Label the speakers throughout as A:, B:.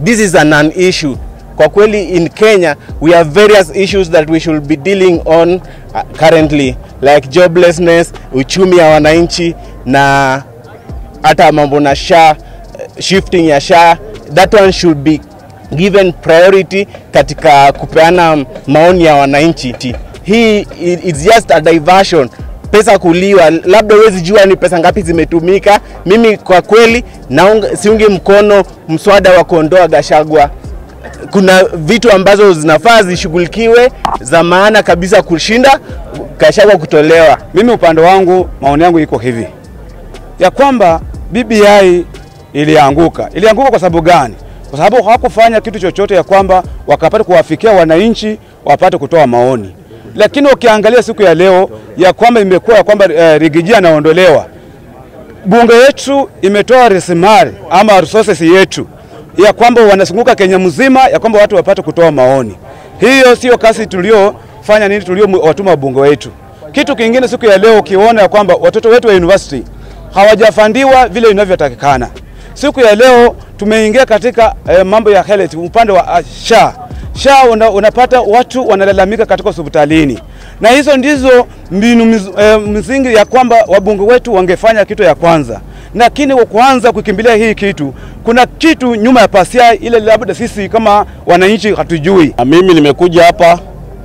A: this is an, an issue kwa kweli in Kenya we have various issues that we should be dealing on uh, currently like joblessness, uchumi ya wananchi na hata mambo na SHA, shifting ya SHA, that one should be given priority katika kupeana maoni ya wananchi. Hii i- it's just a diversion pesa kuliwa, labda huwezi jua ni pesa ngapi zimetumika. Mimi kwa kweli naunga, siungi mkono mswada wa kuondoa Gashagwa. Kuna vitu ambazo zinafaa zishughulikiwe za maana kabisa kushinda Gashagwa kutolewa.
B: Mimi upande wangu, maoni yangu iko hivi ya kwamba BBI ilianguka. Ilianguka kwa sababu gani? Kwa sababu hawakufanya kitu chochote ya kwamba wakapata kuwafikia wananchi wapate kutoa maoni. Lakini ukiangalia siku ya leo ya kwamba imekuwa ya kwamba eh, Rigiji anaondolewa, bunge yetu imetoa rasilimali ama resources yetu ya kwamba wanazunguka Kenya mzima ya kwamba watu wapate kutoa maoni. Hiyo sio kazi tuliofanya nini, tuliowatuma wabunge wetu. Kitu kingine siku ya leo ukiona ya kwamba watoto wetu wa university hawajafandiwa vile inavyotakikana. Siku ya leo tumeingia katika eh, mambo ya health upande wa ah, SHA. SHA una, unapata watu wanalalamika katika hospitalini, na hizo ndizo mbinu miz, eh, msingi ya kwamba wabunge wetu wangefanya kitu ya kwanza, lakini kwa kuanza kukimbilia hii kitu, kuna kitu nyuma ya pasia ile, labda sisi kama wananchi hatujui.
C: Na mimi nimekuja hapa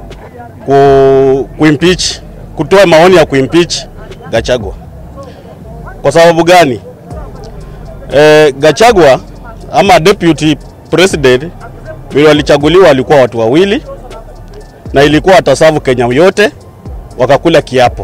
C: ku, kuimpeach, kutoa maoni ya kuimpeach Gachagua. Kwa sababu gani? E, Gachagua ama deputy president vile walichaguliwa walikuwa watu wawili na ilikuwa watasavu Kenya yote wakakula kiapo,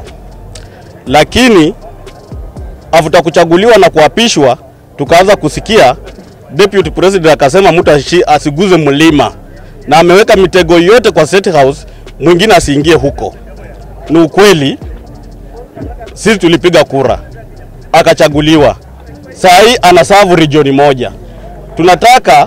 C: lakini afuta kuchaguliwa na kuapishwa tukaanza kusikia deputy president akasema mtu ashi- asiguze mlima na ameweka mitego yote kwa State House, mwingine asiingie huko. Ni ukweli, sisi tulipiga kura akachaguliwa, saa hii anasavu regioni moja. Tunataka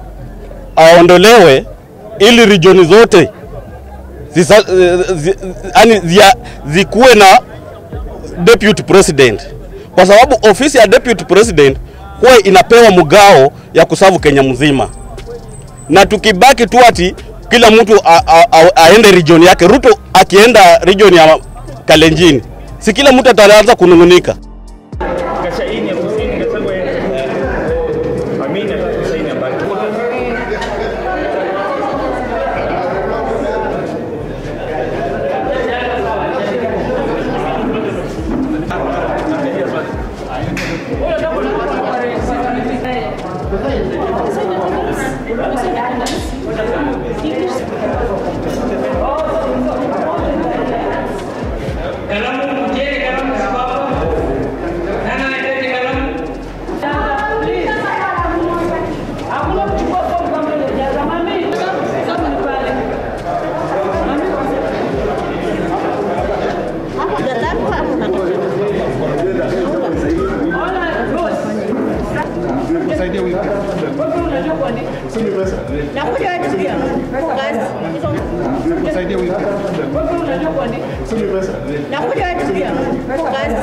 C: aondolewe ili regioni zote zisa, zi, yani zia, zikuwe na deputy president, kwa sababu ofisi ya deputy president huwa inapewa mgao ya kusavu Kenya mzima na tukibaki tu ati kila mtu a- a- a- aende region yake. Ruto akienda region ya Kalenjin, si kila mtu ataanza kunung'unika.
D: Kashaini ya kusini Gachagua Amina Kashaini ya Baki.
E: Kalamu mjeni, kalamu sababu. Nani anahitaji kalamu? Hakuna kuchukua fomu kama ile ya zamani. Fomu ni pale. Ona, boss. Wewe unajua kuandika.
F: Nakuja wetu pia. Kazi.
E: Wewe unajua kuandika.
F: Nakuja wetu pia. Kazi.